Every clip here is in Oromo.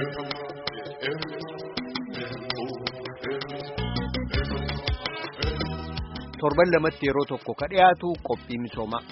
torban lamatti yeroo tokko ka dhiyaatu qophii misoomaa.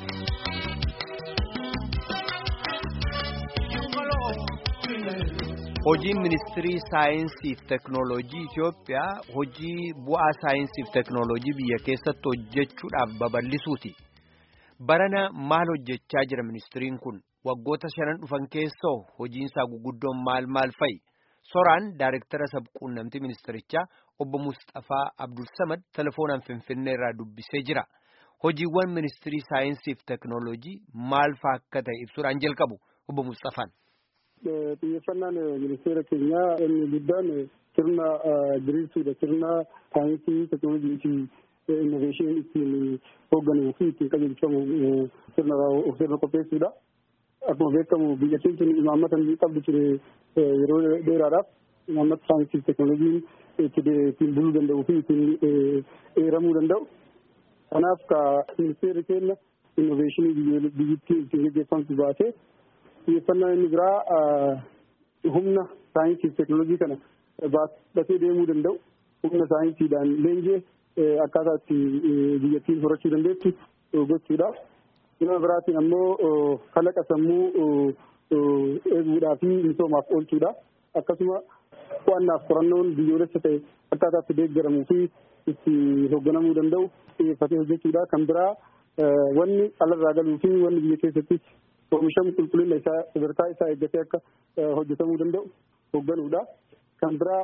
Hojiin ministirii saayinsii fi teknooloojii Itoophiyaa hojii bu'aa saayinsii fi teknooloojii biyya keessatti hojjechuudhaaf babal'isuuti. Barana maal hojjechaa jira ministiriin kun waggoota shanan dhufan keessoo hojiinsaa guguddoon maal maal fa'i? Soraan Daayirektara sabquunnamtii ministirichaa obbo Mustafaa Abdulsamad telefoonaan Finfinnee irraa dubbisee jira. Hojiiwwan ministirii saayinsii fi teknooloojii maal fa'aa akka ta'e ibsuudhaan jalqabu obbo Mustafaan. Xiyyeeffannaan ministeera keenyaa inni guddaan sirna diriirsuudha. Sirna saayinsii, teknoolojii fi innoveeshinii ittiin hoogganuu fi ittiin qajeelfamu sirna sirna qopheessuudha. Akkuma beekamu biyya keenya imaammata inni qabdu ture yeroo dheeraadhaaf imaammata saayinsii fi teknoolojiin ittiin buluu danda'uu fi ittiin eeramuu danda'u. Kanaaf ka ministeerri keenya innoveeshinii biyyattii ittiin gaggeeffamtu baasee xiyyeeffannaa inni biraa humna saayinsii fi teknoolojii kana baatee deemuu danda'u humna saayinsiidhaan leenjee akkaataa itti biyyattiin horachuu dandeettu gochuudha. Nama biraatiin ammoo kalaqa sammuu eeguudhaa fi misoomaaf oolchuudha. Akkasuma qo'annaaf qorannoon biyyoolessa ta'e akkaataa itti deeggaramuu fi itti hoogganamuu danda'u xiyyeeffatee hojjechuudha. Kan biraa wanni alarraa galuu fi wanni biyya keessattis oomishamu qulqullina isaa sadarkaa isaa eeggatee akka hojjetamuu danda'u hoogganuudha. Kan biraa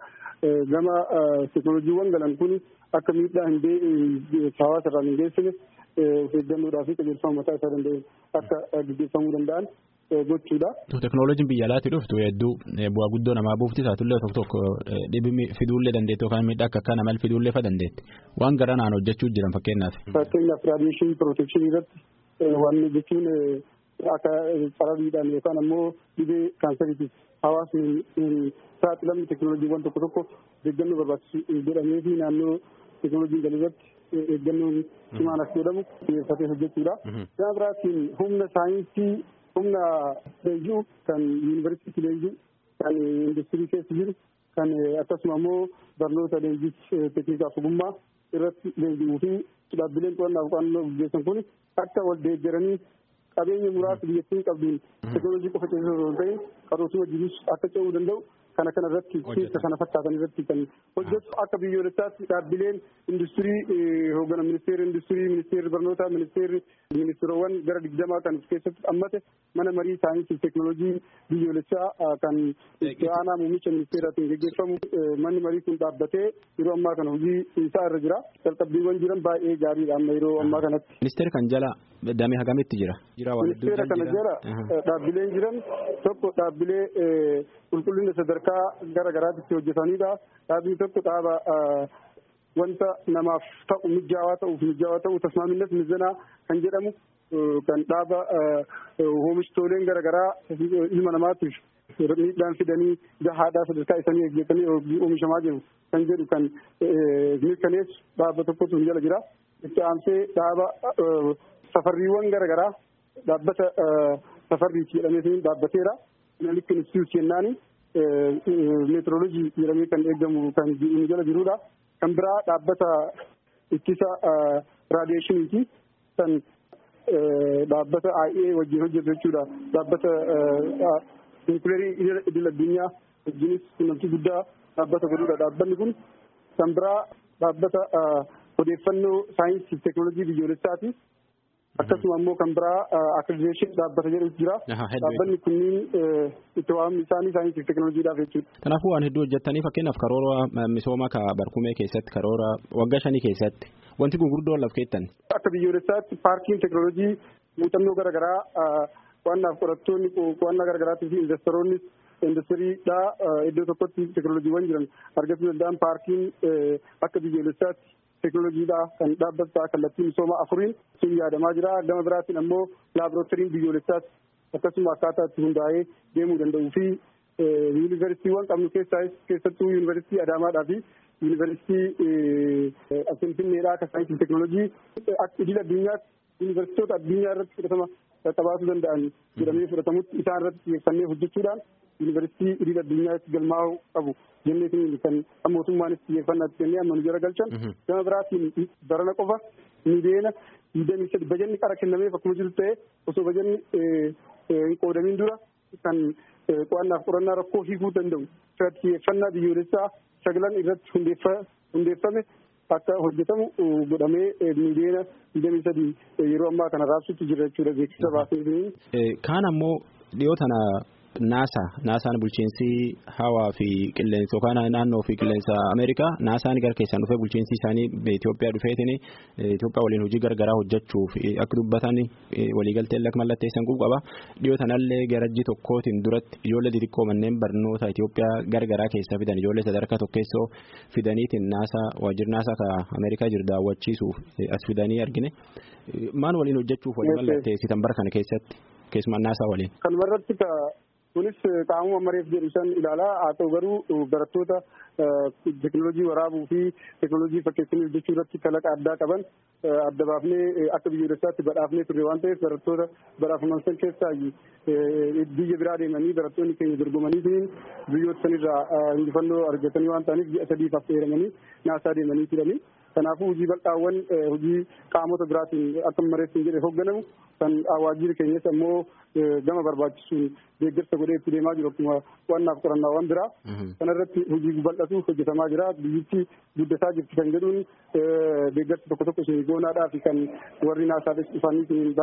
gama teknooloojiiwwan galan kun akka miidhaa hin hawaasa irraan hin geessine of eeggannoodhaa fi qajeelfama mataa isaa danda'een akka gaggeeffamuu danda'an gochuudha. Teknooloojiin biyya alaatti dhuftu hedduu bu'aa guddoo namaa buufti taatullee tokko tokko dhibbi fiduullee dandeetti yookaan miidhaa akka akka namal fiduullee fa dandeetti. Waan gara naan hojjechuu jiran fakkeenyaaf. Fakkeenyaaf raadiyeeshinii pirootekshinii irratti waan jechuun akka carabiidhaan yookaan ammoo dhibee kaansariitiif hawaasni saaxilamni teknooloojiiwwan tokko tokko deeggannoo barbaachisu godhamee fi naannoo teknooloojiin galirratti eeggannoon cimaan akka godhamu xiyyeeffatee hojjechuudha. Gama biraatiin humna saayinsii humna leenjuu kan yuunivarsiitii leenjuu kan industirii keessa jiru kan akkasuma ammoo barnoota leenjii teeknikaaf ogummaa irratti leenji'uu fi dhaabbileen qo'annaaf qo'annoo gaggeessan kun akka wal deeggaranii qabeenya muraasa biyyattiin qabduun teknoolojii qofa keessa osoo hin ta'in qaroosuma jirus akka ce'uu danda'u kana kana irratti keessa kana fakkaatan irratti kan hojjetu akka biyyoolessaatti dhaabbileen industirii hooggana ministeerri industirii ministeerri barnootaa ministeerri ministeerowwan gara digdamaa kan keessatti hammate mana marii saayinsii teknoolojii biyyoolessaa kan aanaa muummicha ministeeraatiin gaggeeffamu manni marii kun dhaabbatee yeroo ammaa kana hojii isaa irra jira jalqabbiiwwan jiran baay'ee gaariidha amma yeroo ammaa kanatti. Ministeera kan jala damee hagamitti jira? Ministeera kana jala dhaabbileen jiran tokko dhaabbilee qulqullina sadarkaa gara garaatti hojjetanidha. Dhaabbiin tokko dhaaba wanta namaaf ta'u mijaawaa ta'uuf mijaawaa ta'u tasmaaminnas mizanaa kan jedhamu kan dhaaba oomishtoleen gara garaa ilma namaatiif miidhaan fidanii gahaadhaa sadarkaa isaanii eeggatanii oomishamaa jiru kan jedhu kan mirkaneessu dhaaba tokkotu hin jala jira. Itti aansee dhaaba safarriiwwan gara garaa dhaabbata safarriiti jedhamee dhaabbateera. Analytic Institute jennaani meetroolojii jedhamee kan eegamu kan inni jala jirudha. Kan biraa dhaabbata ittisa raadiyeeshiniiti. Kan dhaabbata IAEA wajjin hojjetu jechuudha. Dhaabbata niwukileerii idil addunyaa wajjinis quunnamtii guddaa dhaabbata godhudha. Dhaabbanni kun kan biraa dhaabbata odeeffannoo saayinsii fi teknoolojii biyyoolessaati. Akkasuma immoo kan biraa akkrediteeshin dhaabbata jedhu jira. Dhaabbanni kunniin itti waamni isaanii saayinsii fi teknoolojiidhaaf jechuudha. Kanaafuu waan hedduu hojjetanii fakkeenyaaf karoora misooma ka barkumee keessatti karoora waggaa shanii keessatti wanti gurguddoo laf keettan. Akka biyyoolessaatti paarkiin teknoolojii muuxannoo garaagaraa qo'annaaf qorattoonni qo'annaa garaagaraatii fi investoroonni industiriidhaa iddoo tokkotti teknoolojiiwwan jiran argachuu danda'an paarkiin akka biyyoolessaatti teknoolojiidha kan dhaabbata kallattii misooma afuriin sun yaadamaa jira gama biraatiin ammoo laaborootoriin biyyoolessaas akkasuma akkaataa itti hundaa'ee deemuu danda'uu fi yuunivarsiitiiwwan qabnu keessaas keessattuu yuunivarsiitii Adaamaadhaa fi yuunivarsiitii Finfinneedhaa akka saayinsii teknoolojii akka idil addunyaatti yuunivarsiitota addunyaa irratti fudhatama qabaachuu danda'an jedhamee fudhatamutti isaan irratti xiyyeeffannee hojjechuudhaan yuunivarsiitii idil addunyaatti galmaa'uu qabu jenneetiin kan mootummaanis xiyyeeffannaatti kennee amma nu jara galchan gama biraatiin barana qofa miidiyeena digdamii sadi bajanni qara kennameef akkuma jiru ta'e osoo bajanni hin qoodamiin dura kan qo'annaaf qorannaa rakkoo hiikuu danda'u xiyyeeffannaa biyyoolessaa sagalan irratti hundeeffame akka hojjetamu godhamee miidiyeena digdamii sadii yeroo ammaa kana raabsutti jira jechuudha beeksisa baasanii. Kaan ammoo dhiyoo tana naasa naasaan bulchiinsi hawaa fi qilleensa yookaan naannoo fi qilleensa ameerikaa naasaan gara keessaan dhufee bulchiinsi isaanii Itoophiyaa dhufeetiin Itoophiyaa waliin hojii gargaraa hojjechuuf akka dubbatan waliigaltee akka mallatteessan qaba dhiyoo tanallee garajji tokkootiin duratti ijoollee xixiqqoo manneen barnoota Itoophiyaa gargaraa keessa fidan ijoollee sadarkaa tokkeessoo fidaniitiin naasaa waajjirri naasaa ka ameerikaa jiru daawwachiisuuf as fidanii argine maal waliin hojjechuuf walii mallatteessitan bara kana keessatti keessumaa naasaa waliin. Kanuma irratti kunis qaamuma mareef jedhu san ilaalaa haa ta'u garuu barattoota teekinooloojii waraabuu fi teekinooloojii fakkeessanii hojjechuu irratti kalaqa addaa qaban adda baafnee akka biyyoolessaatti badhaafnee turre waan ta'eef barattoota badhaafaman san keessaa biyya biraa deemanii barattoonni keenya dorgomanii biyyoota sanirraa injifannoo argatanii waan ta'aniif ji'a sadiif affeeramanii naasaa deemanii turanii. Kanaafuu hojii bal'aawwan hojii qaamota biraatiin akka mareessin jedhe hoogganamu kan waajjirri keenyas ammoo gama barbaachisuun deeggarsa godhee itti deemaa jiru akkuma qo'annaaf qorannaawwan biraa. Kanarratti hojii bal'atu hojjetamaa jira. Biyyitti guddataa jirti kan jedhuun deeggarsa tokko tokko isin goonaadhaa fi kan warri naasaadhas dhufanii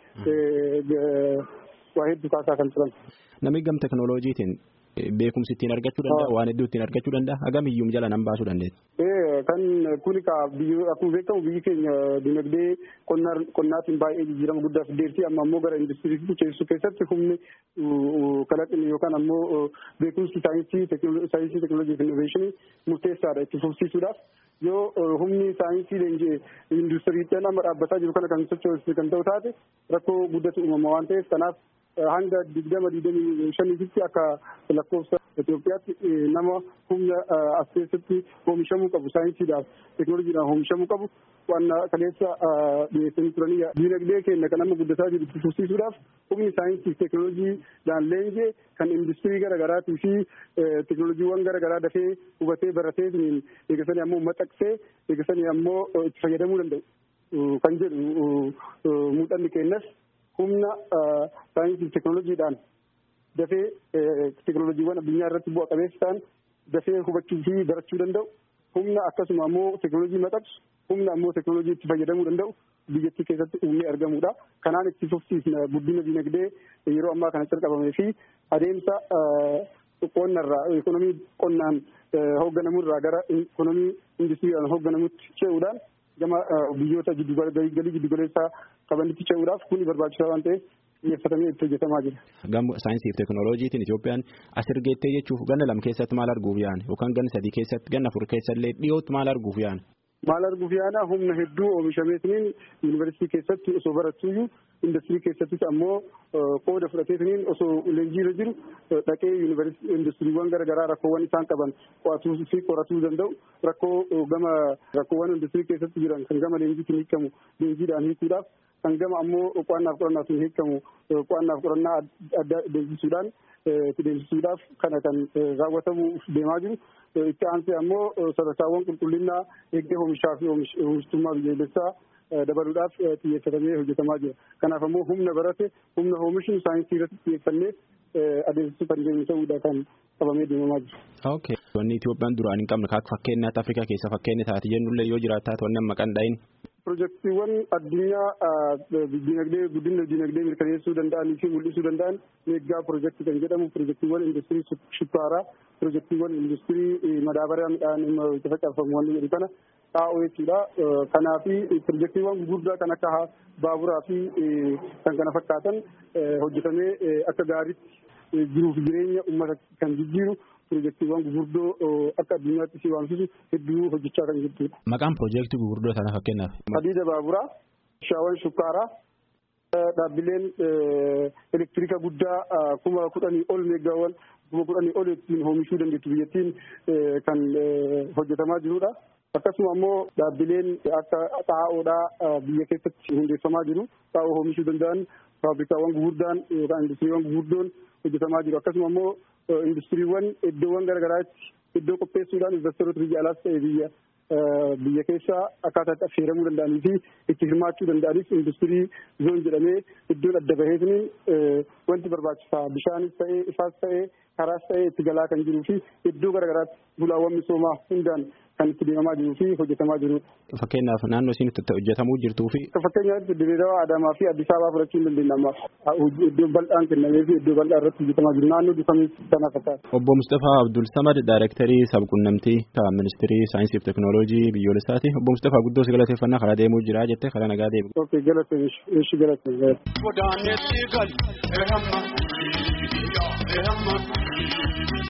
baay'ee waa hedduu kaasaa kan turan. Namni gam teekinooloojiitiin beekumsi ittiin argachuu danda'a waan hedduu ittiin argachuu danda'a hagam iyyuu jala nan baasuu dandeetti. Kan kuni akkuma beekamu biyyi keenya dinagdee qonnaatiin baay'ee jijjiirama guddaa fideerti amma ammoo gara industiriitti ceesisuu keessatti humni kalaqni yookaan ammoo beekumsi saayinsii saayinsii teekinooloojii fi innoveeshinii murteessaadha itti fufsiisuudhaaf. yoo humni saayinsii leenjii industiriitti amma dhaabbataa jiru kana kan sochoosu kan ta'u taate rakkoo guddatu uumama waan ta'eef kanaaf hanga digdama digdamii shaniitti akka lakkoofsa Itoophiyaatti nama humna as keessatti oomishamuu qabu saayinsiidhaaf teekinooloojiidhaan oomishamuu qabu waan kaleessa dhiyeessanii turanii diinagdee keenya kan amma guddataa jiru itti fufsiisuudhaaf humni saayinsii teekinooloojiidhaan leenjee kan industirii garaagaraatii fi teekinooloojiiwwan garaagaraa dafee hubatee baratee eegasanii ammoo maxxaqsee eegasanii ammoo itti fayyadamuu danda'u kan jedhu muuxanni keenyas humna saayinsii teekinooloojiidhaan dafee teekinooloojiiwwan addunyaa irratti bu'a qabeessa ta'an dafee hubachuu fi barachuu danda'u humna akkasuma ammoo teekinooloojii maxxansu humna ammoo teekinooloojii itti fayyadamuu danda'u biyyattii keessatti uumee argamudha. Kanaan itti fufsiisna guddina dinagdee yeroo ammaa kana calqabamee fi adeemsa qonnarraa ikonomii qonnaan hoogganamurraa gara ikonomii industiriidhaan hoogganamutti ce'uudhaan gama biyyoota galii giddugaleessaa qabanitti ce'uudhaaf kuni barbaachisaa waan ta'eef xiyyeeffatamee itti hojjetamaa jira. Gama saayinsii fi teekinooloojiitiin Itoophiyaan as ergeettee jechuuf ganna lama keessatti maal arguuf yaana yookaan ganna sadii keessatti ganna afur keessallee dhiyootti maal arguuf yaana. Maal arguuf yaana humna hedduu oomishameetiniin yuunivarsiitii keessatti osoo barattuyyuu industirii keessattis ammoo qooda fudhateetiniin osoo leenjiirra jiru dhaqee industiriiwwan garaagaraa rakkoowwan isaan qaban qo'atuu fi qoratuu danda'u rakkoo gama rakkoowwan industirii keessatti jiran kan gama leenjiitiin hiikamu leenjiidhaan hiikuudhaaf kan gama ammoo qo'annaaf qorannaatiin hiikamu qo'annaaf qorannaa adda deemsisuudhaan deemsisuudhaaf kana kan raawwatamuuf deemaa jiru. Itti aansee ammoo sadarkaawwan qulqullinnaa eegdee oomishaa fi oomishtummaa biyyoolessaa dabaluudhaaf xiyyeeffatamee hojjetamaa jira. Kanaaf ammoo humna barate humna oomishni saayinsii irratti xiyyeeffannee adeemsisuu kan deemu ta'uudha kan qabamee deemamaa jira. Okay. Wanni Itoophiyaan duraan hin qabne akka fakkeenyaatti Afrikaa keessa fakkeenya taate jennullee yoo jiraata wanni amma qandaayin. Pirojektiiwwan addunyaa dinagdee guddina dinagdee mirkaneessuu danda'anii fi mul'isuu danda'an meeggaa pirojektii kan jedhamu pirojektiiwwan industirii shukkaaraa pirojektiiwwan industirii madaabaraa midhaan itti facaafamu wanni jedhu kana xaa'oo jechuudha. Kanaafi pirojektiiwwan gurguddaa kan akka baaburaa fi kan kana fakkaatan hojjetamee akka gaariitti jiruuf jireenya uummata kan jijjiiru pirojektiiwwan gurguddoo akka addunyaatti si waamsisu hedduu hojjechaa kan jirtudha. Maqaan pirojektii gurguddoo sana fakkeenyaaf. Hadiida baaburaa, shaawwan shukkaaraa, dhaabbileen elektiriika guddaa kuma kudhanii ol meeggaawwan kuma kudhanii ol ittiin oomishuu dandeettu biyyattiin kan hojjetamaa jirudha. Akkasuma ammoo dhaabbileen akka xaa'oodhaa biyya keessatti hundeeffamaa jiru. Xaa'oo oomishuu danda'an faabirikaawwan gurguddaan yookaan industiriiwwan gurguddoon hojjetamaa jiru. Akkasuma ammoo industiriiwwan iddoowwan garaagaraatti iddoo qopheessuudhaan investoroota biyya alaas ta'e biyya biyya keessa akkaataa itti affeeramuu danda'anii fi itti hirmaachuu danda'anis industirii zoon jedhamee iddoon adda baheetiin wanti barbaachisaa bishaanis ta'ee ifaas ta'ee karaas ta'ee itti galaa kan jiruu fi iddoo garaagaraatti bulaawwan misoomaa hundaan kan itti deemamaa jiruu fi hojjetamaa jirudha. Fakkeenyaaf naannoo isiin itti hojjetamuu jirtuu fi. Fakkeenyaaf Dirreedawaa Adaamaa fi Addis Ababaa fudhachuu hin dandeenya ammaaf. Iddoo bal'aan kennamee fi iddoo bal'aa irratti hojjetamaa jiru naannoo dukamis sana fakkaata. Obbo Mustapha Abdul Samad Daayirektarii Sabquunnamtii Ministirii Saayinsii fi Teknooloojii biyyoolessaati. Obbo Mustapha guddoo si galateeffannaa karaa deemuu jira jettee karaa nagaa deemu. Ok galate ishi galate. Godaanetti gal ehamma ehamma.